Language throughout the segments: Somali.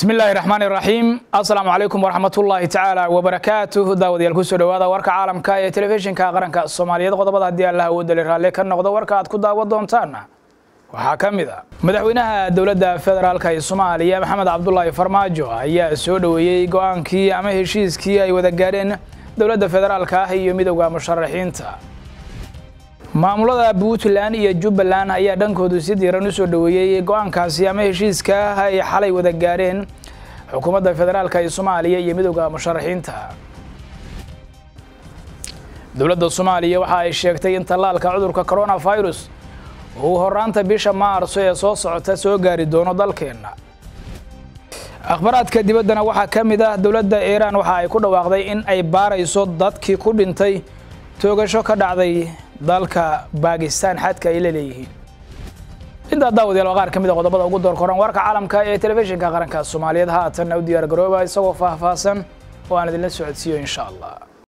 bismi illaahi raxmaan iraxiim assalaamu calaykum waraxmatullaahi tacaala wabarakaatuh daawadayaal kusoo dhowaada warka caalamka ee telefishinka qaranka soomaaliyeed qodobada haddii allah awoodali raalle ka noqdo warka aad ku daawan doontaan waxaa ka mid a madaxweynaha dowladda federaalka ee soomaaliya maxamed cabdulaahi farmaajo ayaa soo dhoweeyey go-aankii ama heshiiskii ay wada gaadheen dowladda federaalka ah iyo midowda musharaxiinta maamulada puntland iyo jubbaland ayaa dhankoodu si diiran u soo dhoweeyey go-aankaasi ama heshiiska ay xalay wada gaadheen xukuumadda federaalka ee soomaaliya iyo midowda musharaxiinta dowladda soomaaliya waxa ay sheegtay in tallaalka cudurka coronavirus uu horaanta bisha maarso ee soo socota soo gaari doono dalkeenna akhbaraadka dibaddana waxaa ka mid ah dowladda iiraan waxa ay ku dhawaaqday in ay baarayso dadkii ku dhintay toogasho ka dhacday dalka baakistaan xadka ay la leeyihiin intaa daawadayaal waa qaar ka mid a qodobada ugu door koran warka caalamka ee telefishinka qaranka soomaaliyeed haatanna u diyaar garooba isagoo faahfaahsan oo aan idinla socodsiiyo insha allah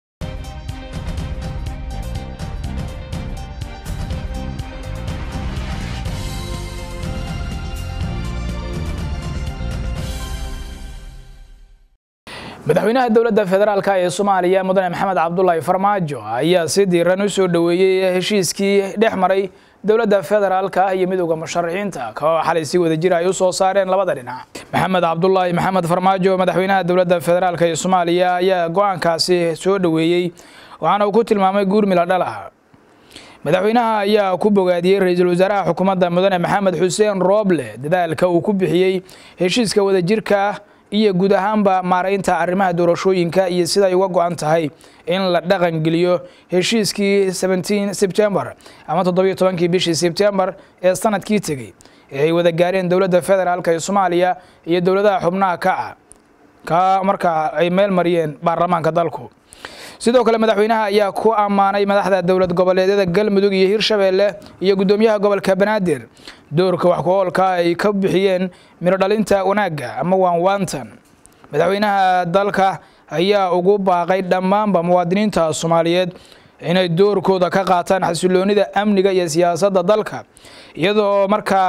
madaxweynaha dowladda federaalka ee soomaaliya mudane maxamed cabdulaahi farmaajo ayaa si diiran u soo dhoweeyey heshiiskii dhex maray dowladda federaalka ah iyo midowda musharaxiinta kao xalay si wada jir ay u soo saareen labada dhinac maxamed cabdulaahi maxamed farmaajo madaxweynaha dowladda federaalk ee soomaaliya ayaa go-aankaasi soo dhoweeyey waxaana uu ku tilmaamay guurmila dhalah madaxweynaha ayaa ku bogaadiyey ra-iisul wasaaraha xukuumadda mudane maxamed xuseen rooble dadaalka uu ku bixiyey heshiiska wadajirka ah iyo guud ahaanba maaraynta arrimaha doorashooyinka iyo siday uga go-an tahay in la dhaqan geliyo heshiiskii sebtembar ama toddobiyo tobankii bishii sebtembar ee sanadkii tegey ee ay wada gaareen dowladda federaalk ee soomaaliya iyo dowladaha xubnaha kaca ka markaa ay meel mariyeen baarlamaanka dalku sidoo kale madaxweynaha ayaa ku ammaanay madaxda dowlad goboleedyada galmudug iyo hirshabeelle iyo guddoomiyaha gobolka banaadir doorka wax ku-oolka ay ka bixiyeen midho dhalinta wanaagga ama waanwaantan madaxweynaha dalka ayaa ugu baaqay dhammaanba muwaadiniinta soomaaliyeed inay doorkooda ka qaataan xasiloonida amniga iyo siyaasadda dalka iyadoo markaa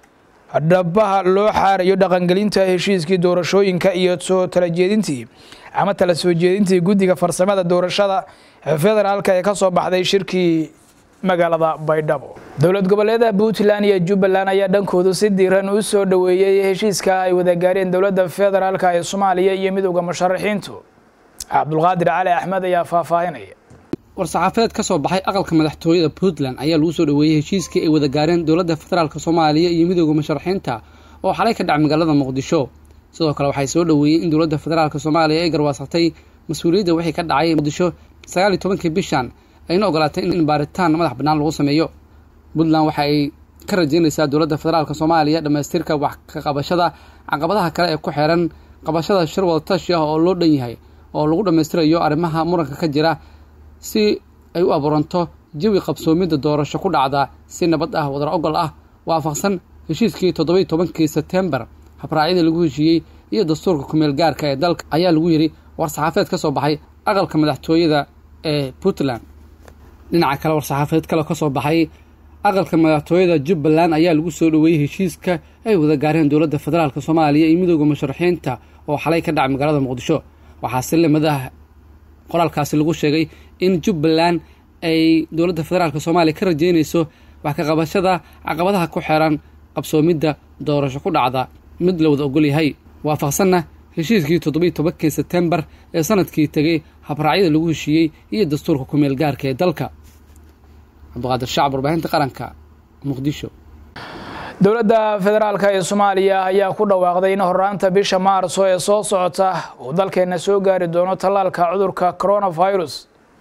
dhabaha loo xaarayo dhaqangelinta heshiiskii doorashooyinka iyo soo tala jeedintii ama tala soo jeedintii guddiga farsamada doorashada federaalka ee ka soo baxday shirkii magaalada baydhabo dowlad goboleeda puntland iyo jubbaland ayaa dhankoodu si diiran u soo dhoweeyey heshiiska ay wada gaareen dowladda federaalk ee soomaaliya iyo midowda musharaxiintu cabdulqaadir cali axmed ayaa faahfaahinaya war-saxaafadeed ka soo baxay aqalka madaxtooyada puntland ayaa lagu soo dhoweeyey heshiiskii ay wada gaareen dowladda federaalk soomaaliya iyo midowda musharaxiinta oo xalay ka dhac magaalada muqdisho sidoo kale waxay soo dhoweeyeen in dowladda federaalk soomaaliya ay garwaasatay mas-uuliyadda wixii ka dhacay muqdisho sagaal iyo tobankii bishan ayna ogolaatay in baaritaan madax bannaan lagu sameeyo puntland waxa ay ka rajeynaysaa dowladda federaalk soomaaliya dhammaystirka wax ka qabashada caqabadaha kale ee ku xeeran qabashada shir wadatashi ah oo loo dhan yahay oo lagu dhammaystirayo arrimaha muranka ka jira si ay u abuuranto jawi qabsoomidda doorasho ku dhacda si nabad ah wadar ogol ah waafaqsan heshiiskii toddobiiy tobankii sebtembar habraacyadii lagu heshiiyey iyo dastuurka kumeel gaarka ee dalka ayaa lagu yidhi war-saxaafeed ka soo baxay aqalka madaxtooyada ee puntland dhinaca kale war-saxaafeed kale ka soo baxay aqalka madaxtooyada jubbaland ayaa lagu soo dhoweeyey heshiiska ay wada gaareen dowladda federaalk soomaaliya iyo midowda musharaxiinta oo xalay ka dhacay magaalada muqdisho waxaa si limadaha qoraalkaasi lagu sheegay in jubbaland ay dowladda federaalk soomaaliya ka rajeynayso wax ka qabashada caqabadaha ku xeeran qabsoomidda doorasho ku dhacda mid la wada ogol yahay waafaqsanna heshiiskii toddobiiy tobankii sebtembar ee sanadkii tegay habraacyada lagu heshiiyey iyo dastuurka kumeel gaarka ee dalka cabdiqaadir shacab warbaahinta qaranka muqdisho dowladda federaalk ee soomaaliya ayaa ku dhawaaqday in horaanta bisha maarso ee soo socota uu dalkeenna soo gaari doono tallaalka cudurka coronavirus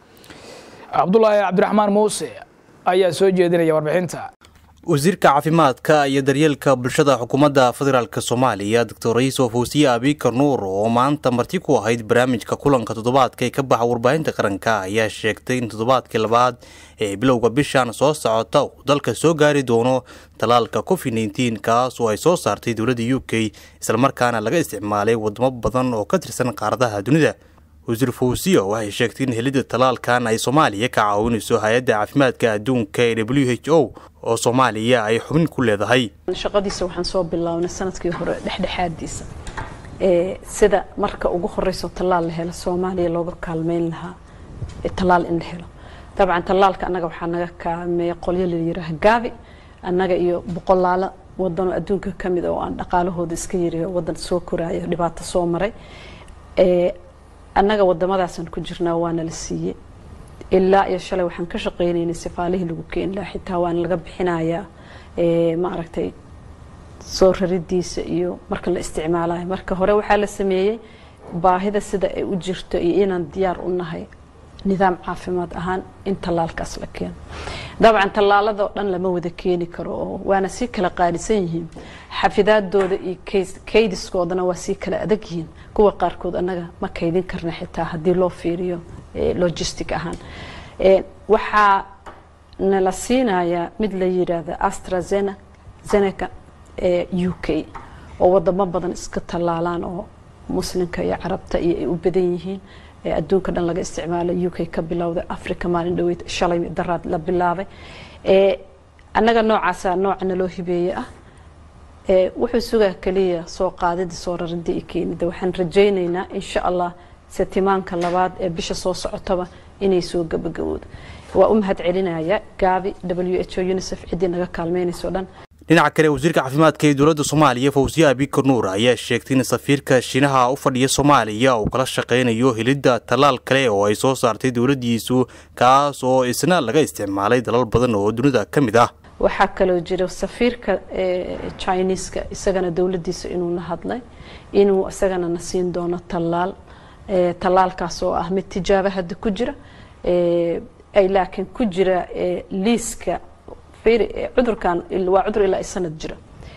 cabdulaahi cabdiraxmaan muuse ayaa soo jeedinaya warbixinta wasiirka caafimaadka iyo daryeelka bulshada xukuumadda federaalk soomaaliya doctor raiiso fawsiye abikar nuur oo maanta marti ku ahayd barnaamijka kulanka toddobaadka ee ka baxa warbaahinta qaranka ayaa sheegtay in toddobaadkii labaad ee bilowga bishan soo socota uu dalka soo gaari doono tallaalka covid nneteen kaas oo ay soo saartay dowladda u k islamarkaana laga isticmaalay wadamo badan oo ka tirsan qaaradaha dunida wasiir fawsiya waxay sheegtay in helidda tallaalkan ay soomaaliya ka caawinayso hay-adda caafimaadka adduunka ee w h o oo soomaaliya ay xubin ku leedahay shaqadiisa waxaan soo bilownay sanadkii hore dhexdhexaadiisa sida marka ugu horeyso tallaal la helo soomaaliya looga kaalmeyn lahaa tallaal in la helo dabcan tallaalka annaga waxaa naga kaalmeeya qolyo la yiraaha gaabi annaga iyo boqolaalo wadanoo adduunka ka mid oo aan dhaqaalahooda iska yiri wadan soo koraayo dhibaato soo maray annaga wadamadaasaan ku jirnaa waana la siiyey ilaa iyo shalay waxaan ka shaqeynaynay sifaalihii lagu keeni lahaa xitaa waana laga bixinayaa maaragtay soo raridiisa iyo marka la isticmaalayo marka hore waxaa la sameeyey baahida sida ay u jirto iyo inaan diyaar u nahay nidaam caafimaad ahaan in tallaalkaas la keeno dabcan tallaaladoo dhan lama wada keeni karo oo waana sii kala qaalisan yihiin xafidaadooda iyo kaydiskoodana waa sii kala adag yihiin kuwa qaarkood annaga ma kaydin karna xitaa haddii loo fiiriyo logistic ahaan waxaa nala siinayaa mid la yiraahda astrazeneca u k oo wadamo badan iska tallaalaan oo muslimka iyo carabta iyo ay u badan yihiin adduunka dhan laga isticmaalo u k ka bilowday africa maalin dhaweyd shalay daraad la bilaabay annaga noocaasa nooca naloo hibeeye ah wuxuu sugaa keliya soo qaadida soo raridda iyo keenida waxaan rajaynaynaa insha allah setimaanka labaad ee bisha soo socotaba inay soo gabagaboodo waa u mahad celinaya gaabi w h o unicef ciddii naga kaalmeynayso dhan dhinaca kale wasiirka caafimaadka ee dowladda soomaaliya fawsiye abikar nuur ayaa sheegtay in safiirka shiinaha u fadhiya soomaaliya uu kala shaqaynayo helidda tallaal kale oo ay soo saartay dowladdiisu kaas oo isna laga isticmaalay dalal badan oo dunida ka mid ah waxaa kaloo jira safiirka chineeska isagana dowladdiisa inuuna hadlay inuu isagana na siin doono tallaal tallaalkaas oo ah mid tijaabo hadda ku jira ay laakiin ku jira liiska cudurkan waa cudur ilaa sanad jira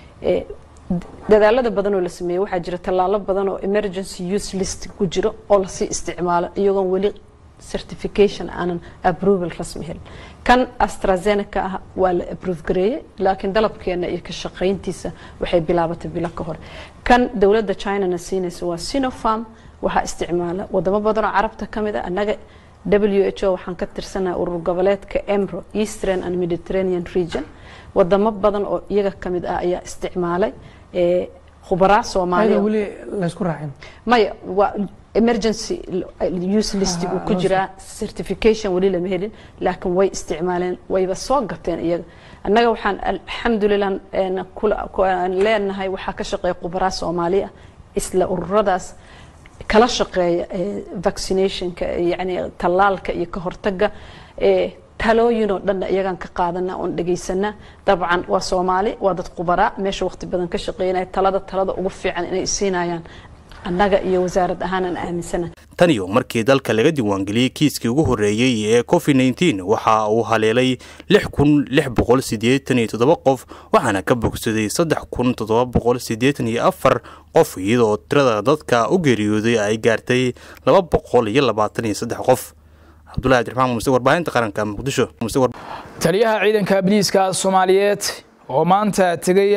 dadaalada badan oo la sameeyey waxaa jira tallaalo badan oo emergency use list ku jiro oo lasii isticmaalo iyagoon weli certification aanan approval rasmi helin kan astrazeneca ah waa la approve gareeyey laakiin dalabkeena iyo ka shaqayntiisa waxay bilaabatay bilo ka hore kan dowladda chinana siinaysa waa sinopharm waxaa isticmaala wadamo badan oo carabta ka mid a annaga w h o waxaan ka tirsanaha urur goboleedka emro eastern and mediterranean region wadamo badan oo iyaga ka mid ah ayaa isticmaalay khubaraa soomaaliya weli laysku raacin maya waa emergency use list uu ku jiraa certification weli lama helin laakiin way isticmaaleen wayba soo gateen iyaga annaga waxaan alxamdulilah leenahay waxaa ka shaqeeya khubaraa soomaaliya isla ururadaas kala shaqeeya vaccinationka yani tallaalka iyo ka hortaga talooyinoo dhanna iyagaan ka qaadana oon dhegaysanaa dabcan waa soomaali waa dad khubaraa meesha waqti badan ka shaqeynaya talada talada ugu fiican inay siinayaan annaga iyo wasaarad ahaanaan aaminsana taniyo markii dalka laga diiwaangeliyey kiiskii ugu horreeyey ee covid nneteen waxa uu haleelay lix kun lix boqol siddeetan iyo toddoba qof waxaana ka bogsaday saddex kun toddoba boqol siddeetan iyo afar qof iyadoo tirada dadka u geeriyooday ay gaartay laba boqol iyo labaatan iyo saddex qof cabdulahi abdiraxmaan muse warbaahinta qaranka muqdisho taliyaha ciidanka biliiska soomaaliyeed oo maanta tegay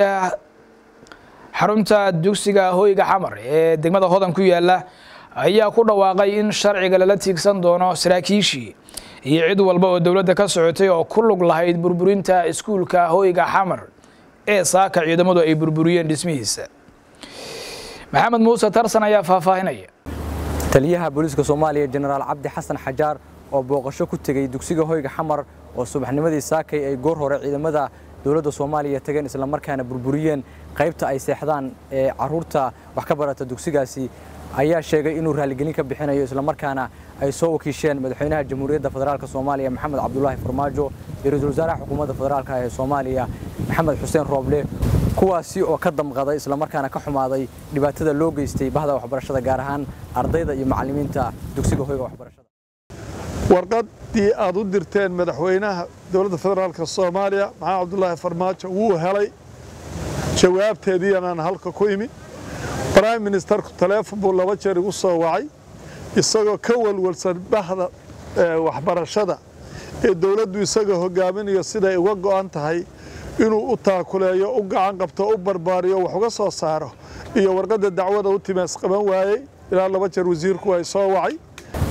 xarunta dugsiga hoyga xamar ee degmada hodan ku yaala ayaa ku dhawaaqay in sharciga lala tiigsan doono saraakiishii iyo cid walba oo dowladda ka socotay oo ku lug lahayd burburinta iskuulka hoyga xamar ee saaka ciidamadu ay burburiyeen dhismihiisa maxamed muuse tarsan ayaa faahfaahinaya taliyaha booliiska soomaaliya jenaraal cabdi xasan xajaar oo booqasho ku tegey dugsiga hoyga xamar oo subaxnimadii saakay ay goor hore ciidamada dowladda soomaaliya tageen islamarkaana burburiyeen qaybta ay seexdaan ee caruurta wax ka barata dugsigaasi ayaa sheegay inuu raaligelin ka bixinayo islamarkaana ay soo wakiisheen madaxweynaha jamhuuriyadda federaalk soomaaliya maxamed cabdulaahi farmaajo iyo ra-iisul wasaaraha xukuumadda federaalk ee soomaaliya maxamed xuseen rooble kuwaasi oo ka damqaday islamarkaana ka xumaaday dhibaatada loo geystay bahda waxbarashada gaar ahaan ardayda iyo macallimiinta dugsiga hoyga waxbarashada warqaddii aad u dirteen madaxweynaha dowladda federaalk soomaaliya maxamed cabdulaahi farmaajo wuu helay jawaabteediianaan halka ku imi brime ministerku taleefon buu laba jeer igu soo wacay isagoo ka walwalsan bahda waxbarashada ee dowladdu isagoo hogaaminayo siday uga go'an tahay inuu u taakuleeyo u gacan qabto u barbaariyo wax uga soo saaro iyo warqadda dacwada u timaas qaban waayey ilaa laba jeer wasiirku ay soo wacay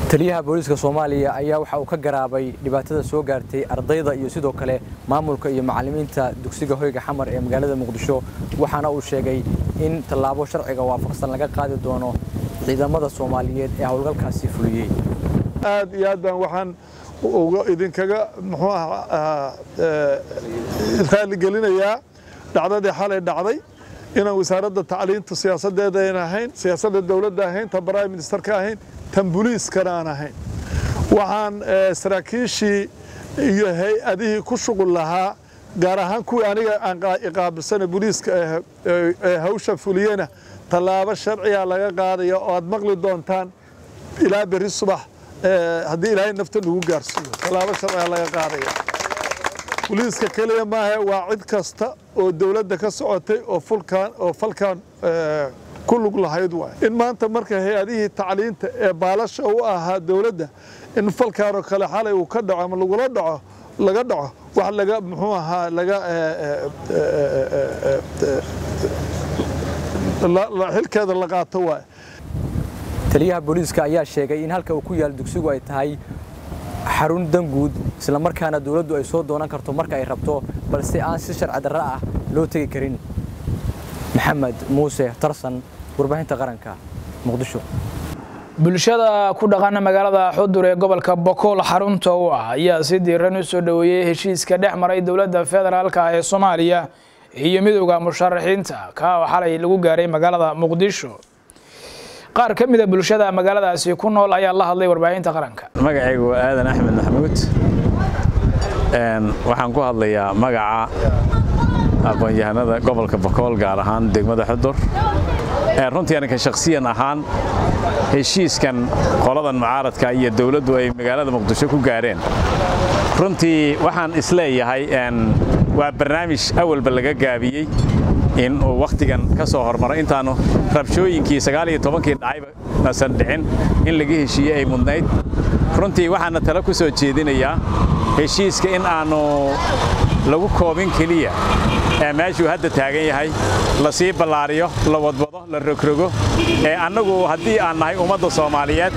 taliyaha booliiska soomaaliya ayaa waxa uu ka garaabay dhibaatada soo gaartay ardayda iyo sidoo kale maamulka iyo macallimiinta dugsiga hoyga xamar ee magaalada muqdisho waxaana uu sheegay in tallaabo sharciga waafaqsan laga qaadi doono ciidamada soomaaliyeed ee howlgalkaasi fuliyey aad iyo aad baan waxaan idinkaga muxuu ahaa raaligelinayaa dhacdadii xalay dhacday inaan wasaaradda tacliinta siyaasadeeda aan ahayn siyaasadda dowladda ahayn tan prime ministerka ahayn tan booliiskana aan ahayn waxaan saraakiishii iyo hay-adihii ku shuqul lahaa gaar ahaan kuwii aniga aan iqaabilsana booliiska ee hawsha fuliyena tallaabo sharciga laga qaadaya oo aad maqli doontaan ilaa berri subax haddii ilaahay nafta lagu gaarsiiyo tallaabo sharciga laga qaadaya booliiska keliya maaha waa cid kasta oo dowladda ka socotay oo fulkan oo falkan ku lug lahayd waay in maanta marka hay-adihii tacliinta ee baalasha u ahaa dowladda in falkan oo kale xalay uu ka dhaco ama lagula dhaco laga dhaco wax laga muxuu ahaa laga xilkeeda la qaato waay taliyaha booliiska ayaa sheegay in halka uu ku yaal dugsigu ay tahay xarun danguud isla markaana dowladdu ay soo doonan karto marka ay rabto balse aan si sharci darro ah loo tegi karin maxamed muuse tarsan warbaahinta qaranka muqdisho bulshada ku dhaqana magaalada xudur ee gobolka bokool xarunta u ah ayaa si diiran u soo dhoweeyey heshiiska dhex maray dowladda federaalka ee soomaaliya iyo midowda musharaxiinta ka oo xalay lagu gaaray magaalada muqdisho qaar ka mida bulshada magaaladaasi ku nool ayaa la hadlay warbaahinta qaranka magacaygu waa aadan axmed maxamuud waxaan ku hadlayaa magaca aqoon-yahanada gobolka bakool gaar ahaan degmada xudur runtii aniga shakhsiyan ahaan heshiiskan qoladan mucaaradka iyo dowladdu ay magaalada muqdisho ku gaareen runtii waxaan isleeyahay waa barnaamij awalba laga gaabiyey in uu wakhtigan ka soo hormaro intaanu rabshooyinkii sagaaliyo tobankii dhacayba nasan dhicin in laga heshiiyey ay mudnayd runtii waxaana tale ku soo jeedinayaa heshiiska in aanu lagu koobin keliya ee meeshuu hadda taagan yahay la sii ballaariyo la wadwado la rogrogo ee annagu haddii aan nahay ummadda soomaaliyeed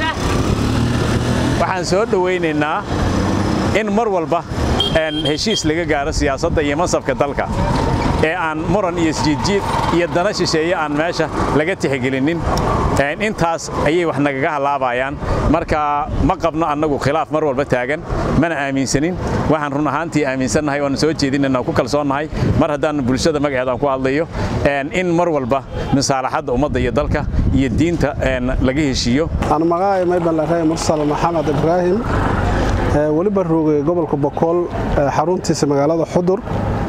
waxaan soo dhowaynaynaa in mar walba heshiis laga gaaro siyaasadda iyo mansabka dalka ee aan muran iyo isjiidjiid iyo dana shisheeye aan meesha laga tixgelinin intaas ayay wax nagaga halaabayaan marka ma qabno annagu khilaaf mar walba taagan mana aaminsanin waxaan run ahaantii aaminsannahay oan soo jeedinana ku kalsoonnahay mar haddaan bulshada magaceeda aan ku hadlayo in mar walba misaalaxadda ummadda iyo dalka iyo diinta laga heshiiyo aan magacay maybalare mursal maxamed ibraahim weliba roogay gobolka bokool xaruntiisa magaalada xudur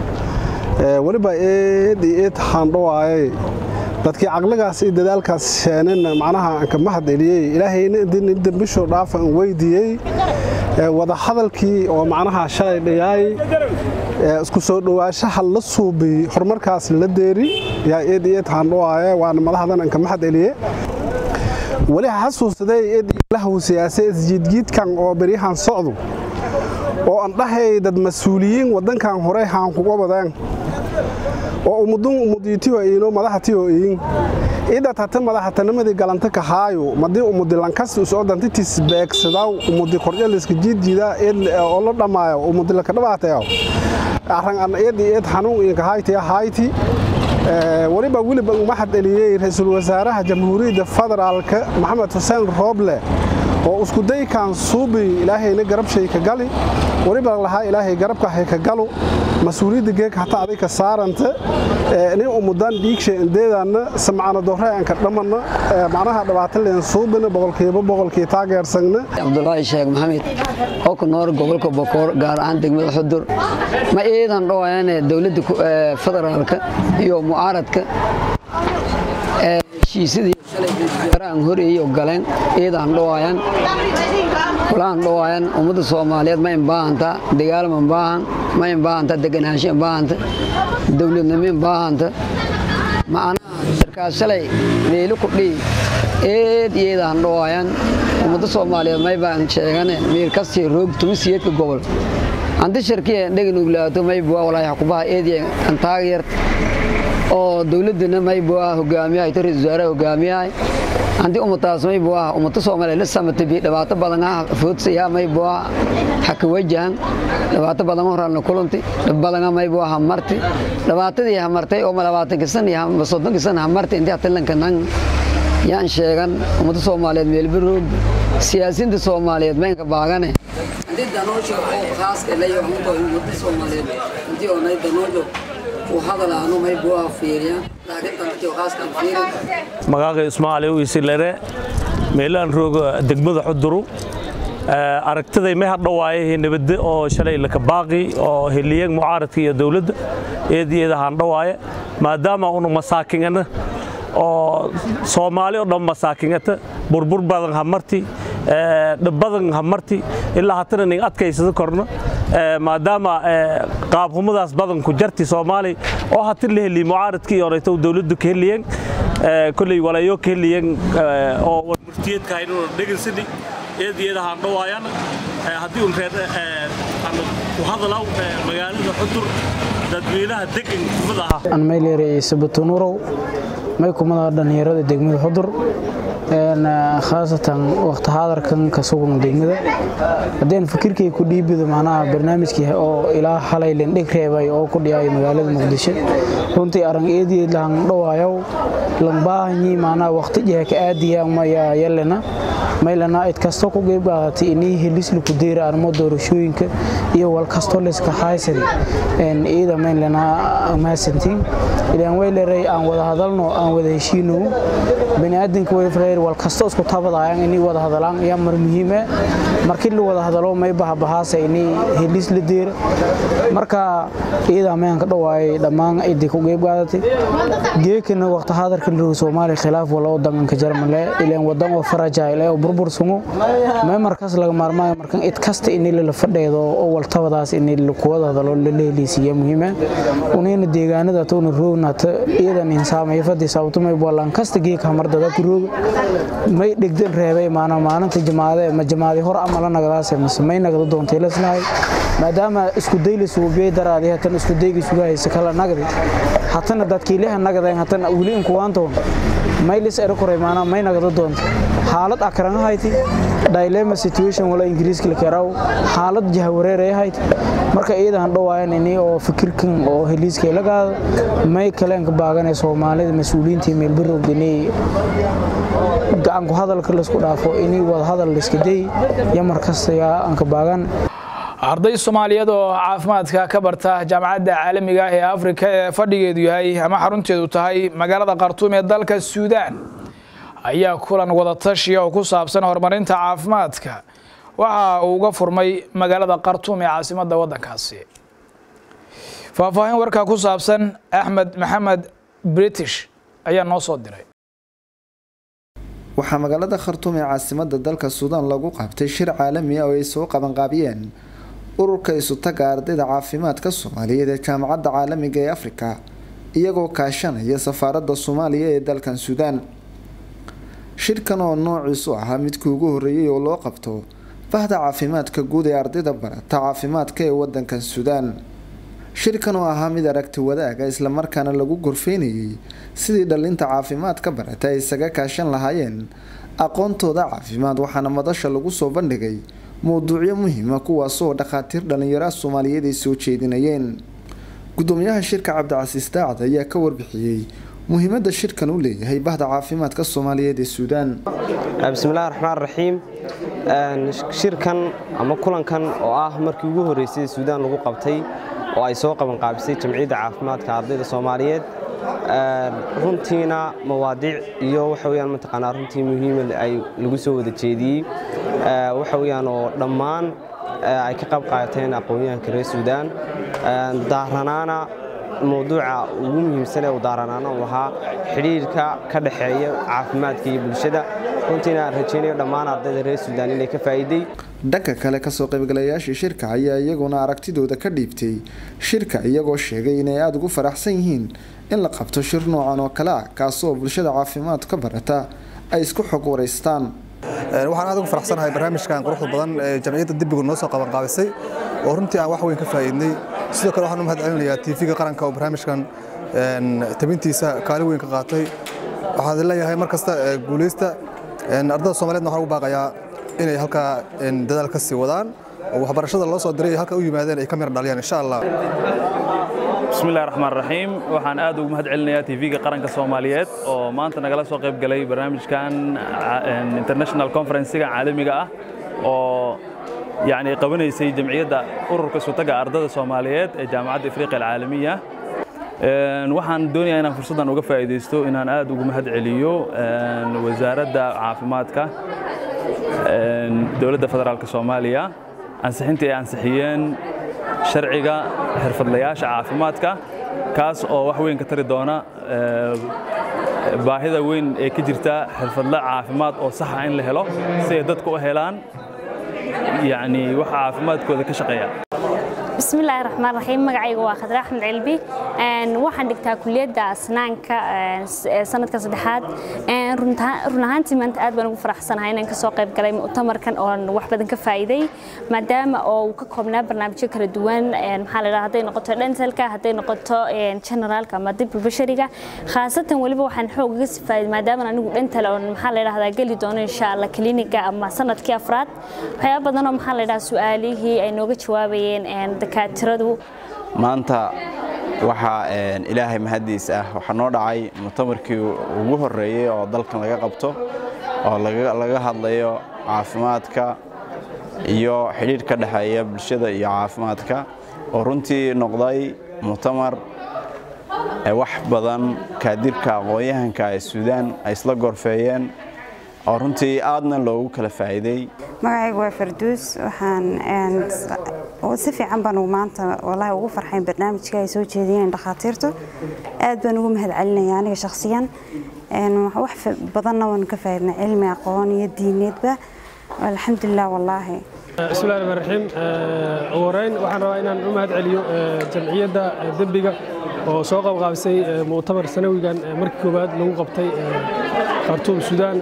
weliba eed iyo eed haandhowaayay dadkii caqligaas iyo dadaalkaas sheenin macnaha aan ka mahad eliyey ilaahayna idin dembishoo dhaafa aan weydiiyey wada hadalkii oo macnaha shalay dhayaay isku soo dhowaanshaha la suubiy horumarkaas la deeri yaa eed iyo eed haandhowaaya waana madaxdan aan ka mahad eliye weli xasuusaday eed ilahu siyaase isjiidjiidkan oo beryahan socdu oo aan dhahay dad mas-uuliyiin waddankan hore haan kuga wadaan oo umudun umudiitiyo iino madaxatiyo iin idad hata madaxatanimadii galanta kahaayo madii umudi lankas usoodantitis beegsadaw umudi korjaliska jiidjiida oo la dhammaayo umudi laka dhabaatayo arran an eed eed xanuun inka hayti hayti weliba weliba umahad eliyey ra-iisul wasaaraha jamhuuriyadda federaalka maxamed xuseen rooble oo iskudaykan suubi ilaahayna garabshay ka gali weliba lahaa ilaahay garabka hay ka galu mas-uuliyadda geeka hata aday ka saaranta nin umudan dhiigshay indeedaanna samcana dorre aan ka dhammanna macnaha dhabaatan leen suubina boqolkiiba boqolkii taageersagna cabdulaahi sheekh maxamed oo ku nool gobolka bokoor gaar ahaan degmada xudur ma iidan dhawayaane dowladda federaalka iyo mucaaradka heshiisyadii shalay horeeyey oo galeen iidaan dhawaayan kulaan dhawaayan ummadda soomaaliyeed ma inbaahanta dagaal ma baahan ma inbaahanta deganaansho inbaahanta dowladnimo inbaahanta macnaha shirkaas shalay meelo ku dhihi eed iidaan dhawaayan ummadda soomaaliyeed may baan sheegane miir kastii roog tumisiyeedka gobol anti shirkiya dheganuglaato maybuwa walaahi xukubaha eediya antaagyar oo dowladdana maybuwa hogaamiyahay ta ra-isul wasaaraha hogaamiyahay haddii ummadaas maybu ah ummada soomaaliya la samatabi dhibaato badan ah foodsaya maybu ah haka wajahan dhibaato badan horaalna kulanti dhib badana maybu ah hamarti dhibaatadii hamartay oo labaatanka san iyo soddonka san hamarti intii hatilanka nan yaan sheegan ummada soomaaliyeed meelbaroog siyaasiyiinta soomaaliyeed maynka baagane haddii danoojo oo khaaska layo ummada ummada soomaaliyeed intii oonay danoojo uu hadalaano maybu ah fiiriyaan laakiin dantii khaaska aan fiirin magaaga ismaaciil wiisilere meelaan rooga degmada xuduru aragtiday may hadhawaaye nabadde oo shalay laka baaqi oo heliyeeg mucaaradka iyo dowladda eedeeda handhawaaye maadaama unu masaakingana oo soomaali oo dhan masaakingata burbur badan hamarti dhibbadan hamarti ilaa hatana ning adkaysada korno maadaama qaabhumadaas badan ku jarti soomaali oo hati la heliye mucaaradkii orayto dowladdu ka heliyeen kolley walayo ka heliyeen oo warmurtiyeedka haynuna dhegansani eedeeda handhawaayana haddii un reer ku hadalaw magaalada xudur dadweynaha degan kumada aha aan mayleeray sabatunurow may kumada dhallinyarada degmada xudur khaasatan waqti haadarkan ka sugan degmada haddeen fikirkay ku dhiibido macnaha barnaamijkii oo ilaa xalay lindhig reebay oo ku dhiyaayo magaalada muqdisho runtii arang eediyeed lahan dhawaayow lambaahanyi macnaha waqti jiha ka aadiya maya yalena maylana id kasto ku geybqaadatay inii helisli ku deyra armo doorashooyinka iyo wal kasto liska haysadi iida maylana maasantiin ilaan wayleray aan wada hadalno aan wada heshiino baniaadanka wayfreer wal kasto isku tabadayaan inii wada hadalaan ayaa mar muhiime markii la wada hadalo may bahabahaasa inii helis la deyra marka iida mayanka dhawaayay dhammaan idii ku geybqaadatay geekana waqti haadarka la soomaaliya khilaaf wala wadanka jarmale ilaan wadan oo farajail ee burbur sungo may markaas laga maarmaayo markan id kasta inii lala fadheedo oo waltabadaas inii kuwada hadalo lala heliisiiya muhiima unayna deegaanada towna roognata iyadan insaamaya fadii sababto may bolaan kasta geeka hamardada ku rooga may dhegdan reebay maana maalinta jamaade ma jamaadi hor ama la nagadaase mise may nagada doontay laslahay maadaama isku day la suubiyay daraadii hatan isku dayga sugahaysa kala nagdi hatana dadkiilaha nagadayn hatana weli inkuwaantoon maylis erakoray maana may nagada doonta xaalad akranga hayti dilema situation wala ingiriiska la karaw xaalad jahawareer ay hayti marka iidan dhawaayan ini oo fikirkan oo heliiska la gaado may kaleen ka baaganay soomaalida mas'uuliyiinta meelbarowda inay gacan ku hadalka la isku dhaafo inay wada hadal la iska day iyo markasta yaa aan ka baagan arday soomaaliyeed oo caafimaadka ka barta jaamacadda caalamiga ah ee afrika ee fadhigeedu yahay ama xarunteedu tahay magaalada khartuum ee dalka suudaan ayaa kulan wadatashiya oo ku saabsan horumarinta caafimaadka waxa uu uga furmay magaalada khartuum ee caasimadda waddankaasi faahfaahin warkaa ku saabsan axmed maxamed british ayaa noo soo diray waxaa magaalada khartuum ee caasimada dalka suudaan lagu qabtay shir caalami ah oo ay soo qabanqaabiyeen ururka isutaga ardayda caafimaadka soomaaliyeed ee jaamacadda caalamiga ee afrika iyagoo kaashanaya safaaradda soomaaliya ee dalkan suudaan shirkan oo noociisu ahaa midkii ugu horreeyay oo loo qabto bahda caafimaadka guud ee ardayda barata caafimaadka ee wadankan suudaan shirkan oo ahaa mid aragti wadaaga islamarkaana lagu gorfeynayay sidii dhalinta caafimaadka barata ay isaga kaashan lahaayeen aqoontooda caafimaad waxaana madasha lagu soo bandhigay mowduucyo muhiima kuwaasoo dhakhaatiir dhallinyaraha soomaaliyeed ay soo jeedinayeen gudoomiyaha shirka cabdicasiis daacad ayaa ka warbixiyey muhiimada shirkan uu leeyahay bahda caafimaadka soomaaliyeed ee suudaan bismillahi raxmaan raxiim shirkan ama kulankan oo ah markii ugu horreysay suudaan lagu qabtay oo ay soo qabanqaabisay jamciyadda caafimaadka ardayda soomaaliyeed runtiina mawaadiic iyo waxa weyaan mataqaanaa runtii muhiima ay lagu soo wada jeediyey waxa weyaan oo dhammaan ay ka qayb qaateen aqoon-yahanka reer suudaan daaranaana mowduuca ugu muhiimsan ee uu daaranaana uu ahaa xidhiirka ka dhexeeya caafimaadka iyo bulshada runtiina aan rajaynayo dhammaan ardayda reer suudaan inay ka faa'iiday dhanka kale kasoo qaybgalayaashii shirka ayaa iyaguna aragtidooda ka dhiibtay shirka iyagoo sheegay inay aada ugu faraxsan yihiin in la qabto shir noocan oo kale ah kaasoo bulshada caafimaad ka barata ay isku xog waraystaan waxaan aad ugu faraxsanahay barnaamijkan quruxda badan ee jamciyadda dibbigu noo soo qabanqaabisay oo runtii aan wax weyn ka faa'iidnay sidoo kale waxaan u mahad celinayaa tv-ga qaranka oo barnaamijkan tabintiisa kaalin weyn ka qaatay waxaan leeyahay mar kasta guuleysta ardada soomaaliyeedna waxaan ugu baaqayaa inay halkaa dadaal ka sii wadaan oo waxbarashada loo soo diray halka u yimaadeen ay ka mira dhaliyaan insha allah bismillahi raxmaan raxiim waxaan aad ugu mahad celinayaa tv-ga qaranka soomaaliyeed oo maanta nagala soo qayb galay barnaamijkan international conferencega caalamiga ah oo yani qabanaysay jamciyadda ururka sutaga ardada soomaaliyeed ee jaamacadda afriqiya alcaalamiya waxaan doonayaa inaan fursaddan uga faa'iidaysto inaan aad ugu mahad celiyo wasaaradda caafimaadka dowladda federaalk soomaaliya ansixintii ay ansixiyeen sharciga xirfadlayaasha caafimaadka kaas oo wax weyn ka tari doona baahida weyn ee ka jirta xirfadle caafimaad oo saxa in la helo si ay dadku u helaan yani waxa caafimaadkooda ka shaqeeya bismillaahi raxmaan raxiim magacayga waa khadre axmed cilbi waxaan dhigtaa kuliyadda asnaanka sanadka saddexaad run ahaantii maanta aad baan ugu faraxsanahay inaan kasoo qayb galay mu'tamarkan oon wax badan ka faa'iiday maadaama oo uu ka koobnaa barnaamijyo kala duwan maxaa la dhaha hadday noqoto dhentalka hadday noqoto generaalka ama dibka bashariga khaasatan weliba waxaan xoog uga sifaaday maadaama anigu dhental oon maxaa la dhahdaa geli doono insha allah kliniga ama sanadkii afraad waxyaaba badan oo maxaa la dhahaa su-aalihii ay nooga jawaabayeen dakaatiradu maanta waxaa ilaahay mahadiis ah waxaa noo dhacay mutamarkii ugu horreeyey oo dalkan laga qabto oo laga hadlayo caafimaadka iyo xidhiidh ka dhexeeya bulshada iyo caafimaadka oo runtii noqday mutamar wax badan kaadirka aqoon-yahanka ee suudaan ay isla gorfeeyeen oo runtii aadna loogu kala faa'iiday magacaygu waa farduus waxaan si fiican baan maanta wallaahi ugu farxayn barnaamijka ay soo jeediyeen dhakhaatiirtu aad baan ugu mahad celinaya aniga shakhsiyan wax badanna waan ka faa'iidnay cilmi aqoon iyo diineedba alxamdulilah wallaahi bismillahi raxmaan raxiim ugu horeyn waxaan rabaa inaan u mahad celiyo jamciyadda dembiga oo soo qabqaabisay mu'tamar sanawigan markii koowaad lagu qabtay khartuum suudaan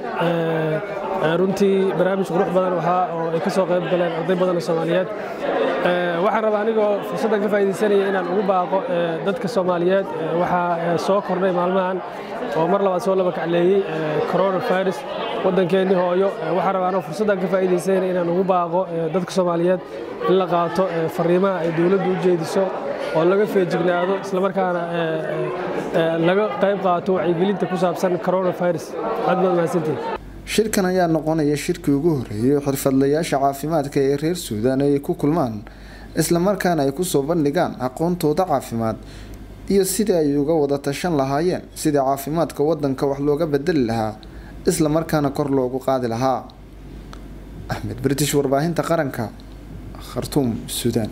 runtii barnaamij qurux badan waxaa oo ay ka soo qayb galeen arday badan oo soomaaliyeed waxaan rabaa anigoo fursaddan ka faa'iidaysanaya inaan ugu baaqo dadka soomaaliyeed waxaa soo kordhay maalmahan oo mar labaad soo laba kacleeyey coronavirus waddankeennii hooyo waxaan rabaa anoo fursaddan ka faa'iidaysanaya inaan ugu baaqo dadka soomaaliyeed in la qaato fariimaha ay dowladdu u jeediso oo laga feejignaado islamarkaana laga qayb qaato wacyigelinta ku saabsan coronavirus aad baad mahadsantihin shirkan ayaa noqonaya shirkii ugu horreeyay xirfadlayaasha caafimaadka ee reer suudaan ay ku kulmaan islamarkaana ay kusoo bandhigaan aqoontooda caafimaad iyo sidii ay uga wada tashan lahaayeen sidii caafimaadka wadanka wax looga bedeli lahaa islamarkaana kor loogu qaadi lahaa axmed british warbaahinta qaranka khartuum suudaan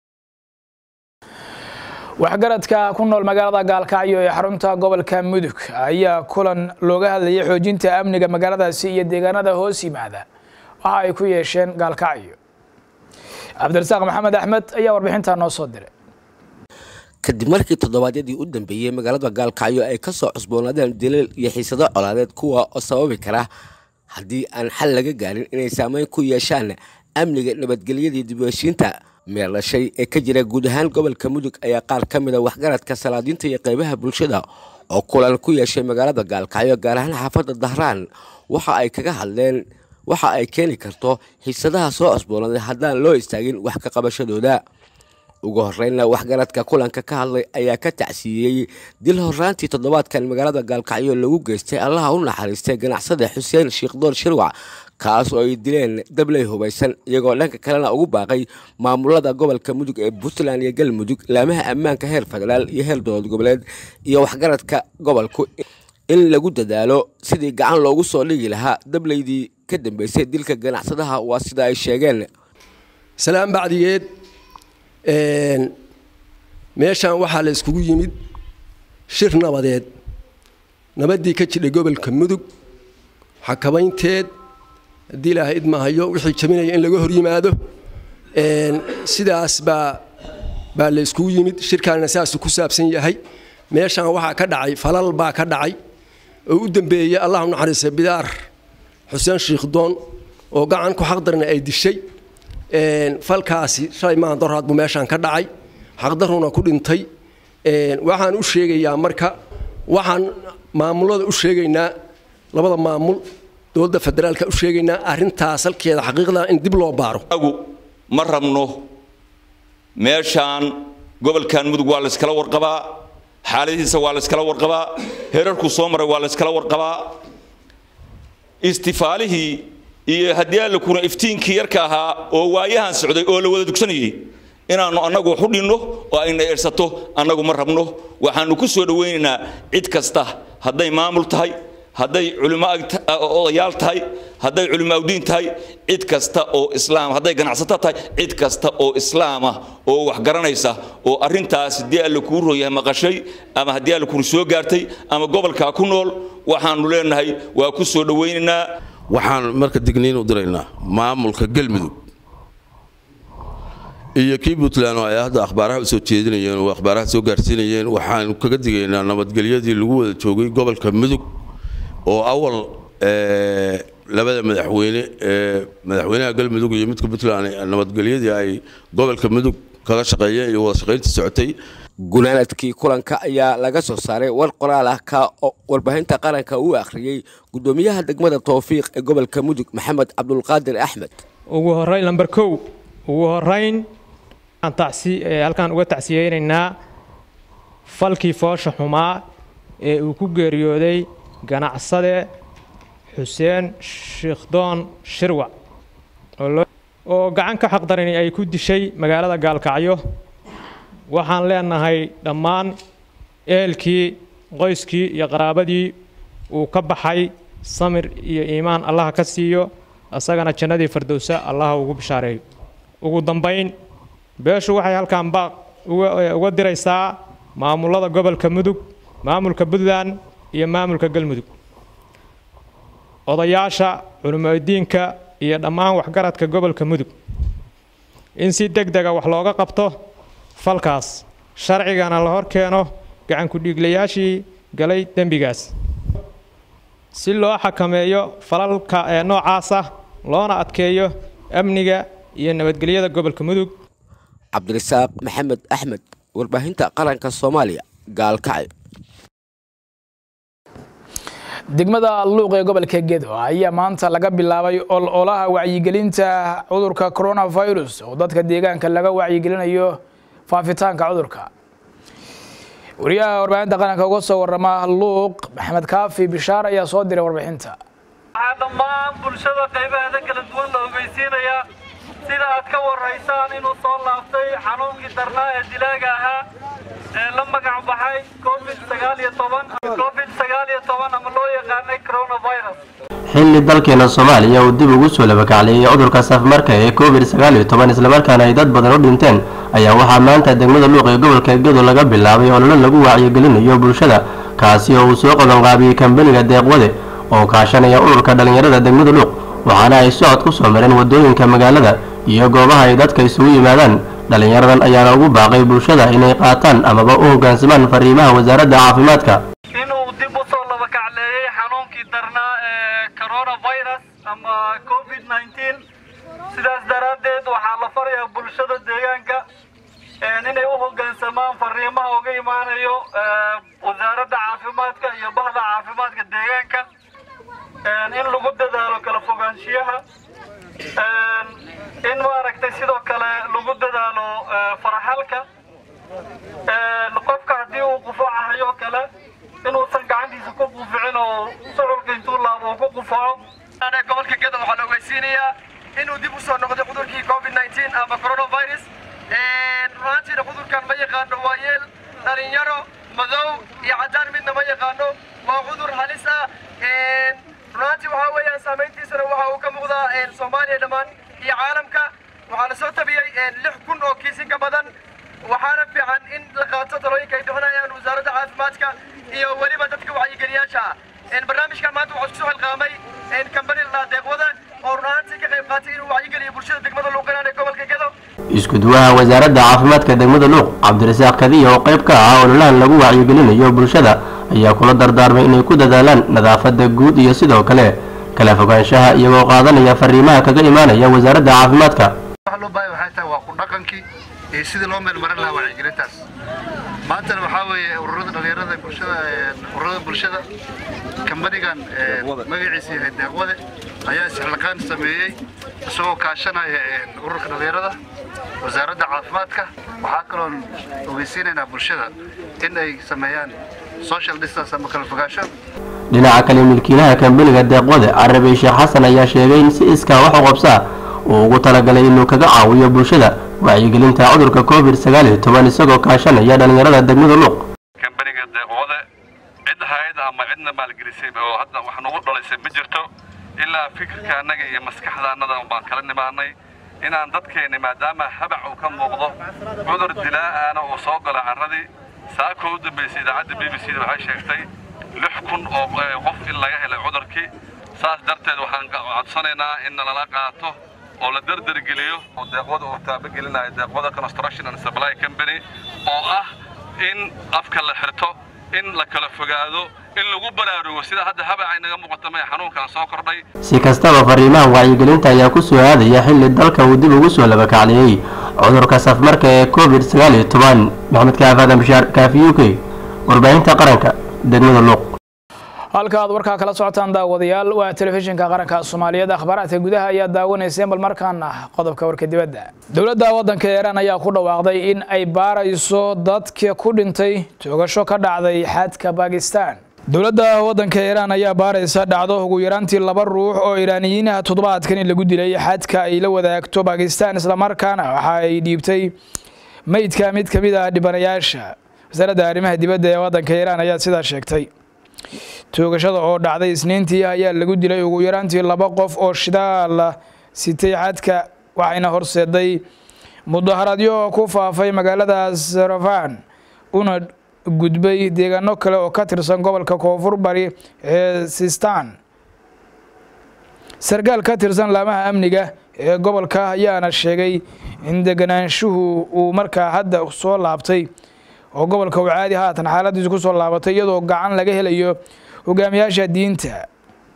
waxgaradka ku nool magaalada gaalkacyo ee xarunta gobolka mudug ayaa kulan looga hadlayay xoojinta amniga magaaladaasi iyo deegaanada hoos yimaada waxa ay ku yeesheen gaalkacyo cabdirasaaq maxamed axmed ayaa warbixintaa noo soo diray kadib markii toddobaadyadii u dambeeyey magaalada gaalkacyo ay ka soo cusboonaadeen dilal iyo xiisado colaadeed kuwa oo sababi kara haddii aan xal laga gaarin inay saameyn ku yeeshaan amniga nabadgelyadii dib u heshiinta meelashay ee ka jira guud ahaan gobolka mudug ayaa qaar ka mid a waxgaradka salaadiinta iyo qaybaha bulshada oo kulan ku yeeshay magaalada gaalkacyo gaar ahaan xaafadda dahraan waxa ay kaga hadleen waxa ay keeni karto xiisadaha soo cusboonaaday haddaan loo istaagin wax ka qabashadooda ugu horreynna waxgaradka kulanka ka hadlay ayaa ka tacsiiyey dil horraantii toddobaadkan magaalada gaalkacyo lagu geystay allaha u naxariistay ganacsada xuseen shiikhdoor shirwac kaas oo ay dileen dabley hubaysan iyagoo dhanka kalena ugu baaqay maamulada gobolka mudug ee puntland iyo galmudug laamaha ammaanka heer federaal iyo heer dowlad goboleed iyo waxgaradka gobolku in lagu dadaalo sidii gacan loogu soo dhigi lahaa dableydii ka dambeysay dilka ganacsadaha waa sida ay sheegeen salaan bacdigeed meeshan waxaa la iskugu yimid shir nabadeed nabaddii ka jidhay gobolka mudug xakabaynteed haddii ilaahay idmahayo wixii jabinaya in laga hor yimaado sidaas baa baa la iskugu yimid shirkaanna saasuu ku saabsan yahay meeshan waxaa ka dhacay falal baa ka dhacay oo u dambeeyey allahu naxariista bidaar xuseen shiikhdoon oo gacan ku xaqdarna ay dishay falkaasi shalay maahan doraad buu meeshaan ka dhacay xaqdaruna ku dhintay waxaan u sheegayaa marka waxaan maamulada u sheegaynaa labada maamul dowladda federaalka u sheegaynaa arrintaas halkeeda xaqiiqda in dib loo baaro ma rabno meeshaan gobolkan mudug waa layskala warqabaa xaaladihiisa waa layskala warqabaa herarkuu soo maray waa layskala warqabaa istifaalihii iyo haddii alla kuna iftiinkii yarka ahaa oo waayahan socday oo la wada dugsanayay inaannu annagu wax u dhinno oo ayna eersato annagu ma rabno waxaannu ku soo dhowaynaynaa cid kasta hadday maamul tahay hadday culimo odayaal tahay hadday culimo awdiin tahay cid kasta oo islaam hadday ganacsato tahay cid kasta oo islaam ah oo wax garanaysa oo arrintaas haddii alla kuu rooyahay maqashay ama haddii alla kuna soo gaartay ama gobolkaa ku nool waxaannu leenahay waa ku soo dhowaynaynaa waxaan marka digniin u diraynaa maamulka galmudug iyo kii puntland oo ay hadda akhbaaraha u soo jeedinayeen oo akhbaaraha soo gaarsiinayeen waxaan kaga digaynaa nabadgelyadii lagu wada joogay gobolka mudug oo awal labada madaxweyne ee madaxweynaha galmudug iyo midka puntland nabadgelyadii ay gobolka mudug kaga shaqeeyeen iyo wada shaqaynta socotay gunaanadkii kulanka ayaa laga soo saaray war qoraal ah ka warbaahinta qaranka uu akhriyey gudoomiyaha degmada towfiiq ee gobolka mudug maxamed cabdulqaadir axmed ugu horeyn lamber kow ugu horeyn halkaan uga tacsiyeynaynaa falkii foosha xumaa ee uu ku geeriyooday ganacsade xuseen shiikhdoon shirwac oo gacan ka xaqdarini ay ku dishay magaalada gaalkacyo waxaan leenahay dhammaan ehelkii qoyskii iyo qaraabadii uu ka baxay samir iyo iimaan allaha ka siiyo isagana jannadii fardowsa allaha ugu bishaareeyo ugu dambayn beeshu waxay halkan baaq uga diraysaa maamulada gobolka mudug maamulka puntland iyo maamulka galmudug odayaasha culimadiinka iyo dhammaan waxgaradka gobolka mudug in si deg dega wax looga qabto falkaas sharcigana la hor keeno gacankudhiiglayaashii galay dembigaas si loo xakameeyo falalka ee noocaas ah loona adkeeyo amniga iyo nabadgelyada gobolka mudug cabdirasaaq maxamed axmed warbaahinta qaranka soomaaliya gaalkacyo degmada luuq ee gobolka gedo ayaa maanta laga bilaabay ololaha wacyigelinta cudurka coronavirus oo dadka deegaanka laga wacyigelinayo faafitaanka cudurka wariyaha warbaahinta qaranka uga soo warama luuq maxamed kaafi bishaar ayaa soo diray warbixinta waxaa dhammaan bulshada qaybaheeda kala duwan la ogeysiinayaa sida aad ka waraysaan inuu soo laaftay xanuunkii darnaa ee dilaaga ahaa ee la magac baxay covid sagaal iyo toban covid sagaal iyo toban ama loo yaqaanay coronavirus xilli dalkeena soomaaliya uu dib ugu soo labakacleeyay cudurka safmarka ee covid sagaal iyo toban islamarkaana ay dad badan u dhinteen ayaa waxaa maanta degmada luuq ee gobolka gedo laga bilaabay ololo lagu wacyigelinayo bulshada kaasi oo uu soo qabanqaabiyey kambaniga deeqwade oo kaashanaya ururka dhallinyarada degmada luuq waxaana ay socod ku soo mareen wadooyinka magaalada iyo goobaha ay dadka isugu yimaadaan dhallinyaradan ayaana ugu baaqay bulshada inay qaataan amaba u hoggaansamaan fariimaha wasaaradda caafimaadka inuu dib u soo labakacleeyey xanuunkii darnaa ee coronavirus ama covid 19 sidaas daraaddeed waxaa la farayaa bulshada deegaanka inay u hoggaansamaan fariimaha uga imaanayo wasaaradda caafimaadka iyo bahda caafimaadka deegaanka in lagu dadaalo kala fogaanshiyaha in maaragtay sidoo kale lagu dadaalo faraxalka qofka haddii uu qufacahayo kale inuusan gacantiisa ku quficin oo suculka intuu laabo uu ku qufaco gobolka geda waxaa la ogeysiinayaa inuu dib u soo noqday cudurkii covid 19 ama coronavirus runaantiina cudurkan ma yaqaano waa yeel dhalinyaro madow iyo caddaan midna ma yaqaano waa cudur halis ah runaantii waxaa weeyaan saamayntiisana waxa uu ka muuqdaa soomaaliya dhammaan iyo caalamka waxaa la soo tabiyey lix kun oo kiisin ka badan waxaana fiican in la qaato talooyinka ay bixinayaan wasaaradda caafimaadka iyo weliba dadka wacyigeliyaasha ah barnaamijkan maanta waxaa isku soo xilqaamay kambani la deeqwada oo runaantii ka qayb qaatay inuu wacyigeliyo bulshada degmada luuqinaan ee gobolka gedo isku-duwaha wasaaradda caafimaadka degmada luuq cabdirasaaq kadiya oo qayb ka ah ololahan lagu wacyigelinayo bulshada ayaa kula dardaarmay inay ku dadaalaan nadaafadda guud iyo sidoo kale kala fogaanshaha iyagoo qaadanaya fariimaha kaga imaanaya wasaaradda caafimaadka waxa loo baahay waxay tahay waa ku dhaqankii iyo sidii loo meelmarin lahaa wacyigelintaas maantana waxaa weeye ururada dhalinyarada bulshada ururada bulshada kambanigan magaciisa yahay deeqwade ayaa isxilqaan sameeyey isagoo kaashanaya ururka dhalinyarada wasaaradda caafimaadka waxaa kaloon ogeysiinaynaa bulshada in ay sameeyaan social distance ama kala fogaansho dhinaca kale milkiilaha kambaniga deeqwade carabi sheekh xasan ayaa sheegay in si iskaa wax u qabsaa uu ugu talagalay inuu kaga caawiyo bulshada wacyigelinta cudurka covid sagaal iyo toban isagoo kaashanaya dhallinyarada degmada luuq kambaniga deeqwade cid hay-ad ama cidna maalgelisay oo hadda wax nagu dhalaysay ma jirto ilaa fikirka annaga iyo maskaxda annada baan kala nimaanay inaan dadkeenni maadaama habac uu ka muuqdo cudur dilaa'aana uu soo gala carradii saakoo u dambaysay idaacadda b b c da waxay sheegtay lix kun oo qof in laga helay cudurkii saas darteed waxaan codsanaynaa in nalala qaato oo la derdergeliyo oo deeqwada uu taabagelinayo deeqwada construction and supply company oo ah in afka la xirto in la kala fogaado in lagu baraarugo sida hadda habaca inaga muuqata mee xanuunkan soo kordhay si kastaba fariimaha wacyigelinta ayaa ku soo aadaya xilli dalka uu dib ugu soo labakacliyey cudurka safmarka ee covid sagaal iyo toban maxamed kaafadan bashaar kaafi u k warbaahinta qaranka degmada luuq halka aad warkaa kala socotaan daawadayaal waa telefishinka qaranka soomaaliyeed akhbaaraadka gudaha ayaa daawanayseen bal markaana qodobka warka dibadda dowladda waddanka iiraan ayaa ku dhawaaqday in ay baarayso dadka ku dhintay toogasho ka dhacday xadka bakistan dowladda waddanka iiraan ayaa baaraysa dhacdo ugu yaraantii laba ruux oo iiraaniyiinaha toddobaadkan in lagu dilay xadka ay la wadaagto bakistan islamarkaana waxa ay dhiibtay meydka mid ka mid ah dhibanayaasha wasaaradda arrimaha dibadda ee waddanka iiraan ayaa sidaa sheegtay toogashada oo dhacday isniintii ayaa lagu dilay ugu yaraantii laba qof oo shidaal sitay xadka waxayna horseeday mudaharaadyo ku faafay magaalada sarafan una gudbay deegaano kale oo ka tirsan gobolka koonfur bari ee sistan sarkaal ka tirsan laamaha amniga ee gobolka ayaana sheegay in deganaanshuhu uu markaa hadda soo laabtay oo gobolka uu caadi haatan xaaladiisu ku soo laabatay iyadoo gacan laga helayo hogaamiyaasha diinta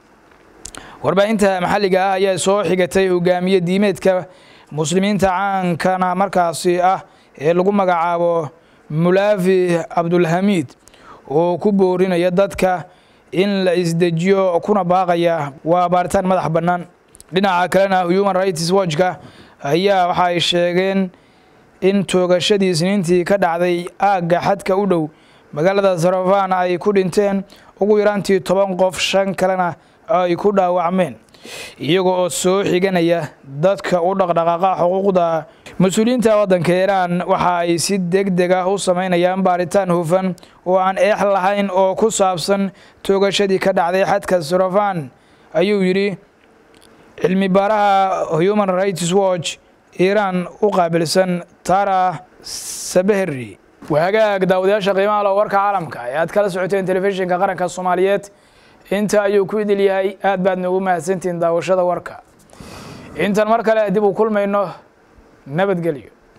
warbaahinta maxalliga ah ayaa soo xigatay hogaamiye diimeedka muslimiinta caankana markaasi ah ee lagu magacaabo mulaafi cabdulhamiid oo ku boorinaya dadka in la isdejiyo kuna baaqaya waa baaritaan madax bannaan dhinaca kalena human rights watchka ayaa waxa ay sheegeen in toogashadii isniintii ka dhacday aagga xadka u dhow magaalada sarafan ay ku dhinteen ugu yaraantii toban qof shan kalena ay ku dhaawacmeen iyaga oo soo xiganaya dadka u dhaqdhaqaaqa xuquuqda mas-uuliyiinta waddanka iiraan waxa ay si deg deg ah u sameynayaan baaritaan hufan oo aan eex lahayn oo ku saabsan toogashadii ka dhacday xadka sarafan ayuu yidhi cilmi baaraha human rights watch iiraan u qaabilsan tara sabehri wahagaag daawadayaasha qiimaha loo warka caalamka ee aad kala socoteen telefishinka qaranka soomaaliyeed inta ayuu ku idil yahay aad baad noogu mahadsantihiin daawashada warka intan mar kale dib u kulmayno nabadgelyo